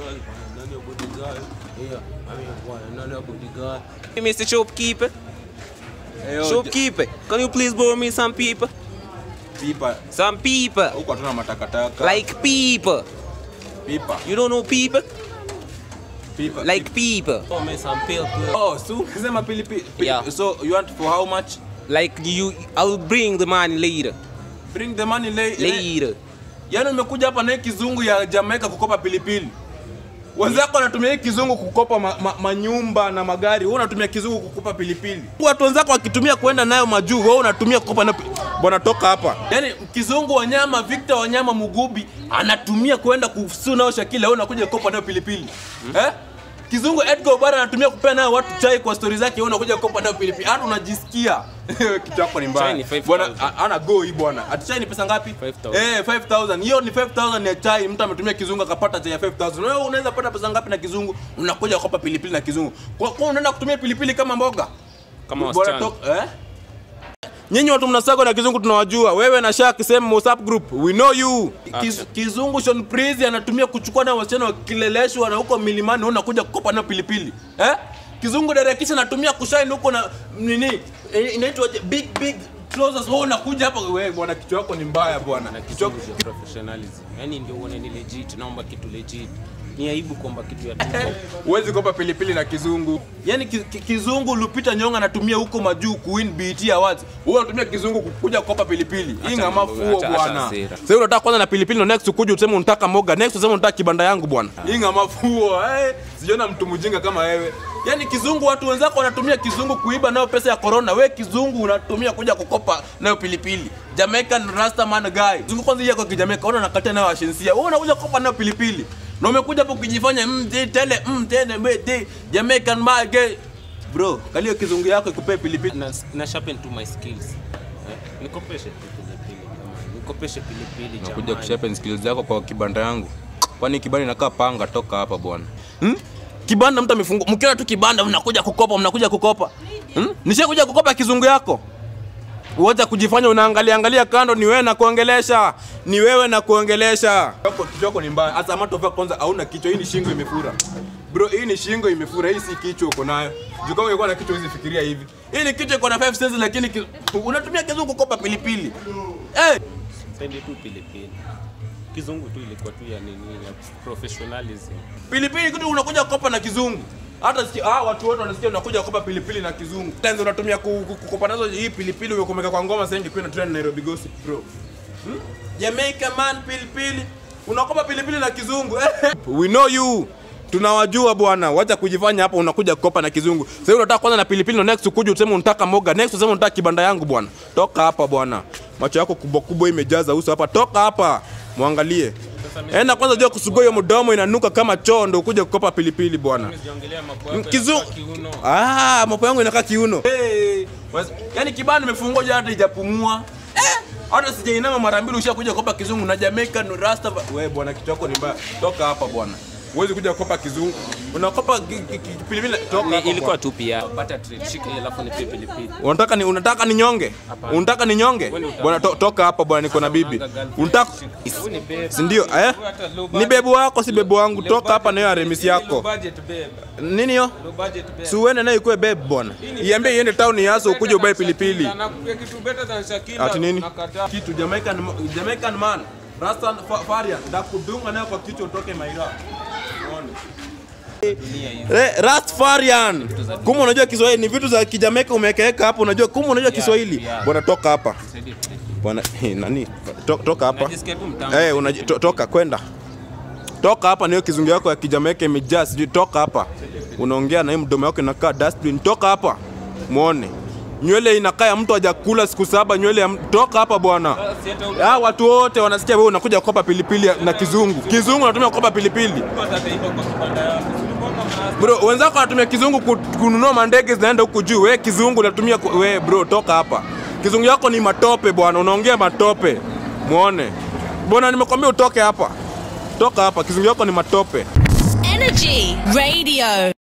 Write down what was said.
None your bodyguard. Yeah, I mean, why? None your bodyguard. Hey, Mr. Shopkeeper. Hey, yo, Shopkeeper, can you please borrow me some people? pipa Some people. huko hatuna matakataka Like people. pipa You don't know people? pipa Like people. Oh, man, some pale girl. oh so sema pilipili pi- Yeah. so you want for how much Like you, I'll bring the money later. bring the money lay, Later. yaani umekuja hapa na hii kizungu ya Jamaica kukopa pilipili wenzako wanatumia hii kizungu kukopa ma, ma, manyumba na magari wewe unatumia kizungu kukopa pilipili watu wenzako wakitumia kwenda nayo majuu wewe unatumia kukopa nayo pi- bwana toka hapa yaani kizungu wanyama Victor wanyama Mugubi anatumia kwenda kufusu nao Shakila wewe unakuja kukopa nayo pilipili eh Kizungu Edgar Obara anatumia kupea nayo watu chai kwa stori zake, wewe unakuja kukopa nayo pilipili. Hata unajisikia kitu chako ni Chai mbaya. ni 5,000. Bwana a- ana go hii bwana. Ati chai ni pesa ngapi? 5,000. Eh, 5000. Hiyo ni 5000 ya chai, mtu ametumia kizungu akapata chai ya 5000. Wewe unaweza pata pesa ngapi na kizungu? Unakuja kukopa pilipili na kizungu. Kwa kwa unaenda kutumia pilipili kama mboga? Kama Bwana wasichana. tok- eh? Nyinyi watu mnasago na kizungu tunawajua. Wewe na Shaq same WhatsApp group. We know you. Kiz, kizungu Sean Prizi anatumia kuchukua na wasichana wakileleshwa na huko milimani wewe unakuja kukopa na pilipili. Eh? Kizungu Derekisha anatumia kushine huko na nini? eh, Inaitwa big big trousers wewe unakuja hapa wewe bwana kichwa yako ni mbaya bwana. Na Kichwa kizungu cha professionalism. Yaani ndio uone ni legit, naomba kitu legit. Ni aibu kwamba kitu ya tuko. Huwezi kopa pilipili na kizungu. Yaani ki, ki, kizungu Lupita Nyong'o anatumia huko majuu kuwin BET Awards. Wewe unatumia kizungu kukuja kukopa pilipili. Hii Acha ngama mambo, fuo acha- bwana. acha hasira. Sasa unataka kwanza na pilipili na next ukuje useme unataka moga, next useme unataka kibanda yangu bwana. Hii ngama fuo. Eh, sijaona mtu mjinga kama wewe. Yaani kizungu watu wenzako wanatumia kizungu kuiba nayo pesa ya corona. Wewe kizungu unatumia kuja kukopa nayo pilipili. Jamaican Rastaman guy. Kizungu kwanza yako kijamaica, ona nakatia nayo ashensia. Wewe unakuja kukopa nayo pilipili. Na umekuja hapo ukijifanya mm, de, tele mm, tene me de Jamaican my gay. Bro, kalio kizungu yako ikupee pilipili. Na, na sharpen to my skills. Eh? Nikopeshe tu pilipili jamani. Nikopeshe pilipili jamani. Nakuja kushapen skills zako kwa kibanda yangu. Kwani kibanda inakaa panga toka hapa bwana. Hmm? Kibanda mtu amefungua. Mkiona tu kibanda mnakuja kukopa, mnakuja kukopa. Hmm? Nishakuja kukopa kizungu yako. Uwacha kujifanya unaangalia angalia kando, ni wewe na kuongelesha, ni wewe na kuongelesha. Kichwa kichwa ni mbaya. Hata matova kwanza hauna kichwa, hii ni shingo imefura. Bro, hii ni shingo imefura, hii si kichwa uko nayo. Juu kama ungekuwa na kichwa hizi fikiria hivi. Hii ni kichwa iko na 5 cents lakini ki... unatumia kizungu kukopa pilipili. Eh, Sende tu pilipili. Kizungu tu ilikuwa tu ya nini ya professionalism. pilipili kitu unakuja kukopa na kizungu hata sikia, ah, watu wote wanasikia unakuja kukopa pilipili na kizungu tenzo unatumia ku- ku- kukopa nazo hii pilipili umekomeka kwa ngoma sasa ingekuwa ina trend Nairobi gossip bro hmm? Jamaica man pilipili unakopa pilipili na kizungu we know you tunawajua bwana wacha kujifanya hapa unakuja kukopa na kizungu sasa unataka kwanza na pilipili na next ukuje useme unataka moga next useme unataka kibanda yangu bwana toka hapa bwana macho yako kubwa kubwa imejaza uso hapa toka hapa mwangalie enda kwanza jua kusugua hiyo mdomo inanuka kama choo ndo ukuje kukopa pilipili bwana Niongelea mambo yako Kizu... ya kiuno. Ah, mapo yangu inakaa kiuno. Hey, yaani kibanda nimefungua jana hata ijapumua. Eh, hata sijainama mara mbili ushakuja kukopa kizungu na Jamaica no Rasta. Wewe bwana kichwa chako ni mbaya. Toka hapa bwana. Huwezi kuja kukopa kizungu. Unakopa ki- ki- ki- pilipili. Toka Ni- hapa. ilikuwa bwana. tu pia. Pata trade shika ile alafu nipe pilipili. Unataka ni unataka ni nyonge? Unataka ni nyonge? Wewe ni utamu. Bwana to, toka hapa bwana niko na bibi. Unanga girlfriend. Unataka Wewe ni babe. si ndio? Eh? Wewe hata low Ni budget. bebu wako si bebu wangu. Low Toka hapa budget na hiyo babe. remisi Hii ni yako. low budget babe. Nini hiyo? Low budget babe. Si uende nayo ikuwe babe bwana. Iambie iende town yaso ukuje ubae pilipili. Nakupia kitu better than Shakira. Ati nini? Nakataa. Kitu Jamaican Jamaican man. Rasta fa- Farian ndakudunga nayo kwa kichwa utoke Maira. Uone. Dunia hizi. Re- Rastafarian. Kuma unajua Kiswahili ni vitu za Kijamaika umeweka hapo unajua kuma unajua Kiswahili. yeah. Bwana toka hapa. Saidie pilipili. Bwana eh, nani? To, toka hapa. Najisikia tu mtamu. Eh, unaji- to, toka kwenda. Toka hapa na hiyo kizungu yako ya Kijamaika imejaa sijui toka hapa. Unaongea na hiyo mdomo yako inakaa dustbin. Toka hapa. Muone. Nywele inakaa ya mtu hajakula siku saba nywele ya mtu. Toka hapa bwana. Si hata ule- Ah, watu wote wanasikia wewe unakuja kukopa pilipili na kizungu. Kizungu unatumia kukopa pilipili. mtu ataiba kwa kibanda yako. Si ulikuwa kama Bro, wenzako wanatumia kizungu ku- kununua mandege zinaenda huku juu. Wewe kizungu unatumia ku- we bro, toka hapa. Kizungu yako ni matope bwana, unaongea matope. Muone. Bwana nimekwambia utoke hapa. Toka hapa, kizungu yako ni matope. Energy Radio.